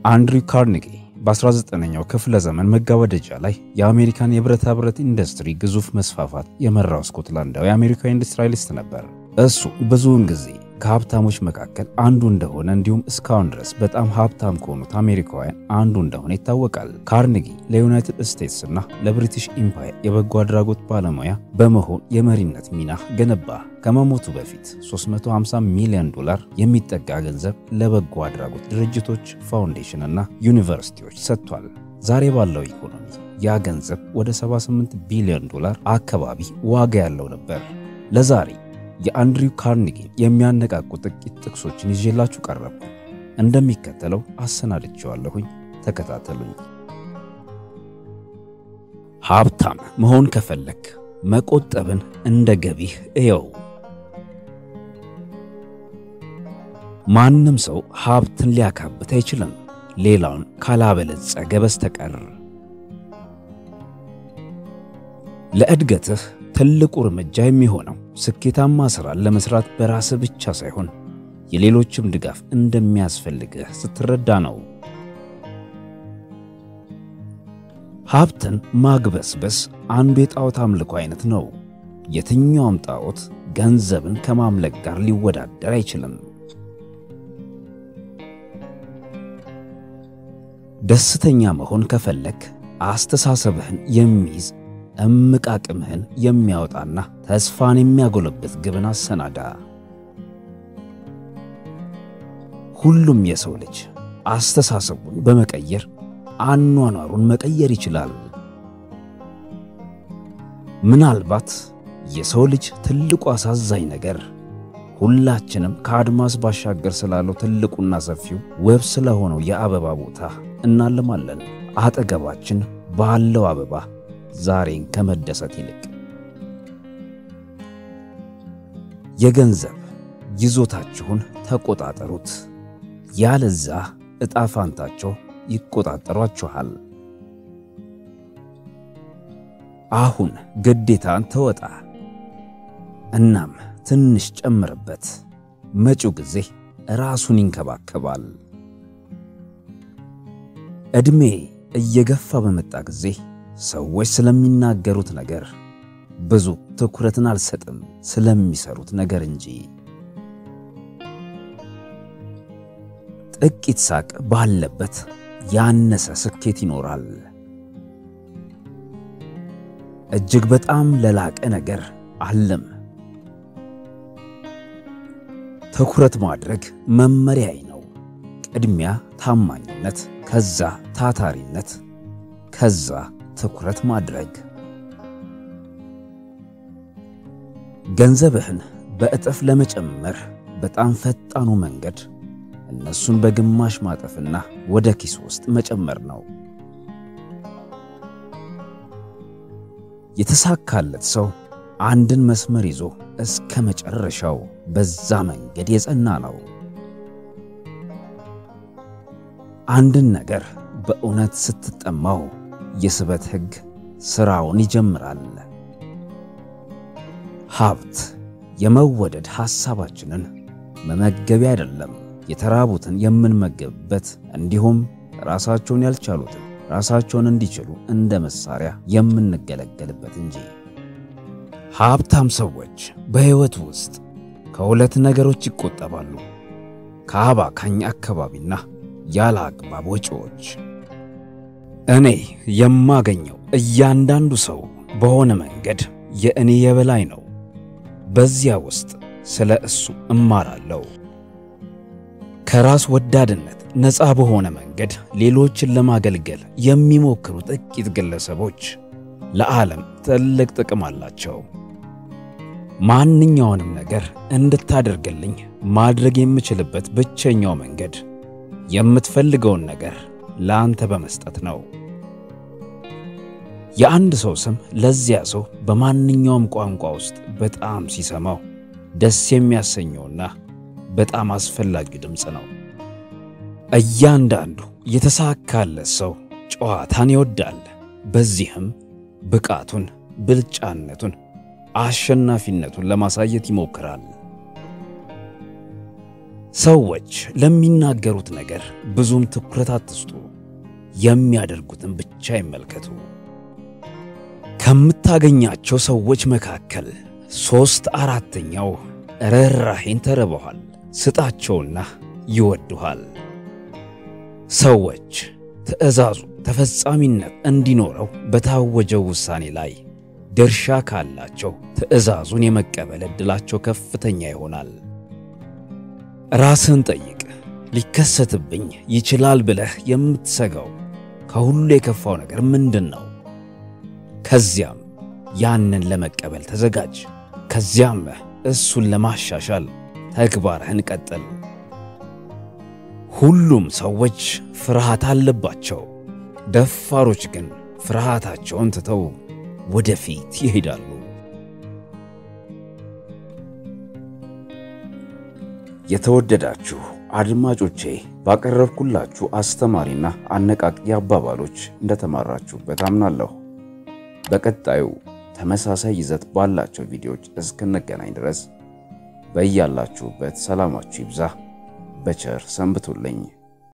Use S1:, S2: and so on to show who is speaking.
S1: አንድሪው ካርኔጊ በ19ኛው ክፍለ ዘመን መጋባደጃ ላይ የአሜሪካን የብረታ ብረት ኢንዱስትሪ ግዙፍ መስፋፋት የመራው ስኮትላንዳዊ አሜሪካዊ ኢንዱስትሪያሊስት ነበር። እሱ ብዙውን ጊዜ ከሀብታሞች መካከል አንዱ እንደሆነ እንዲሁም እስካሁን ድረስ በጣም ሀብታም ከሆኑት አሜሪካውያን አንዱ እንደሆነ ይታወቃል። ካርኔጊ ለዩናይትድ ስቴትስ እና ለብሪቲሽ ኢምፓየር የበጎ አድራጎት ባለሙያ በመሆን የመሪነት ሚና ገነባ። ከመሞቱ በፊት 350 ሚሊዮን ዶላር የሚጠጋ ገንዘብ ለበጎ አድራጎት ድርጅቶች፣ ፋውንዴሽን እና ዩኒቨርሲቲዎች ሰጥቷል። ዛሬ ባለው ኢኮኖሚ ያ ገንዘብ ወደ 78 ቢሊዮን ዶላር አካባቢ ዋጋ ያለው ነበር። ለዛሬ የአንድሪው ካርኔጊን የሚያነቃቁ ጥቂት ጥቅሶችን ይዤላችሁ ቀረብኩ። እንደሚከተለው አሰናድቼዋለሁኝ። ተከታተሉኝ። ሀብታም መሆን ከፈለክ መቆጠብን እንደ ገቢህ እየው። ማንም ሰው ሀብትን ሊያካብት አይችልም ሌላውን ካላበለጸገ በስተቀር። ለእድገትህ ትልቁ እርምጃ የሚሆነው ስኬታማ ሥራን ለመሥራት በራስህ ብቻ ሳይሆን የሌሎችም ድጋፍ እንደሚያስፈልግህ ስትረዳ ነው። ሀብትን ማግበስበስ አንዱ የጣዖት አምልኮ አይነት ነው። የትኛውም ጣዖት ገንዘብን ከማምለክ ጋር ሊወዳደር አይችልም። ደስተኛ መሆን ከፈለክ አስተሳሰብህን የሚይዝ እምቅ አቅምህን የሚያወጣና ተስፋን የሚያጎለብት ግብን አሰናዳ። ሁሉም የሰው ልጅ አስተሳሰቡን በመቀየር አኗኗሩን መቀየር ይችላል። ምናልባት የሰው ልጅ ትልቁ አሳዛኝ ነገር ሁላችንም ከአድማስ ባሻገር ስላለው ትልቁና ሰፊው ውብ ስለሆነው የአበባ ቦታ እናልማለን። አጠገባችን ባለው አበባ ዛሬን ከመደሰት ይልቅ የገንዘብ ይዞታችሁን ተቆጣጠሩት። ያለዛ ዕጣ ፋንታቸው ይቆጣጠሯችኋል። አሁን ግዴታን ተወጣ። እናም ትንሽ ጨምርበት። መጪው ጊዜ ራሱን ይንከባከባል። ዕድሜ እየገፋ በመጣ ጊዜ ሰዎች ስለሚናገሩት ነገር ብዙ ትኩረትን አልሰጥም፣ ስለሚሰሩት ነገር እንጂ። ጥቂት ሳቅ ባለበት ያነሰ ስኬት ይኖራል። እጅግ በጣም ለላቀ ነገር አለም። ትኩረት ማድረግ መመሪያዬ ነው። ቅድሚያ ታማኝነት፣ ከዛ ታታሪነት፣ ከዛ ትኩረት ማድረግ። ገንዘብህን በእጥፍ ለመጨመር በጣም ፈጣኑ መንገድ እነሱን በግማሽ ማጠፍና ወደ ኪስ ውስጥ መጨመር ነው። የተሳካለት ሰው አንድን መስመር ይዞ እስከ መጨረሻው በዛ መንገድ የጸና ነው። አንድን ነገር በእውነት ስትጠማው የስበት ሕግ ሥራውን ይጀምራል። ሀብት የመወደድ ሐሳባችንን መመገቢያ አይደለም፣ የተራቡትን የምንመገብበት እንዲሁም ራሳቸውን ያልቻሉትን ራሳቸውን እንዲችሉ እንደ መሳሪያ የምንገለገልበት እንጂ። ሀብታም ሰዎች በሕይወት ውስጥ ከሁለት ነገሮች ይቆጠባሉ፣ ከአባካኝ አካባቢና ያለ አግባብ ወጪዎች። እኔ የማገኘው እያንዳንዱ ሰው በሆነ መንገድ የእኔ የበላይ ነው። በዚያ ውስጥ ስለ እሱ እማራለሁ። ከራስ ወዳድነት ነፃ በሆነ መንገድ ሌሎችን ለማገልገል የሚሞክሩ ጥቂት ግለሰቦች ለዓለም ትልቅ ጥቅም አላቸው። ማንኛውንም ነገር እንድታደርግልኝ ማድረግ የምችልበት ብቸኛው መንገድ የምትፈልገውን ነገር ለአንተ በመስጠት ነው። የአንድ ሰው ስም ለዚያ ሰው በማንኛውም ቋንቋ ውስጥ በጣም ሲሰማው ደስ የሚያሰኘውና በጣም አስፈላጊው ድምፅ ነው። እያንዳንዱ የተሳካለት ሰው ጨዋታን ይወዳል። በዚህም ብቃቱን፣ ብልጫነቱን፣ አሸናፊነቱን ለማሳየት ይሞክራል። ሰዎች ለሚናገሩት ነገር ብዙም ትኩረት አትስጡ። የሚያደርጉትን ብቻ ይመልከቱ። ከምታገኛቸው ሰዎች መካከል ሦስት አራተኛው ርኅራኄን ተርበዋል። ስጣቸውና ይወዱሃል። ሰዎች ትዕዛዙ ተፈጻሚነት እንዲኖረው በታወጀው ውሳኔ ላይ ድርሻ ካላቸው ትዕዛዙን የመቀበል ዕድላቸው ከፍተኛ ይሆናል። ራስን ጠይቅ። ሊከሰትብኝ ይችላል ብለህ የምትሰጋው ከሁሉ የከፋው ነገር ምንድን ነው? ከዚያም ያንን ለመቀበል ተዘጋጅ። ከዚያም እሱን ለማሻሻል ተግባርህን ቀጥል። ሁሉም ሰዎች ፍርሃት አለባቸው። ደፋሮች ግን ፍርሃታቸውን ትተው ወደፊት ይሄዳሉ። የተወደዳችሁ አድማጮቼ ባቀረብኩላችሁ አስተማሪና አነቃቂ አባባሎች እንደተማራችሁበት አምናለሁ። በቀጣዩ ተመሳሳይ ይዘት ባላቸው ቪዲዮዎች እስክንገናኝ ድረስ በያላችሁበት ሰላማችሁ ይብዛ። በቸር ሰንብቱልኝ።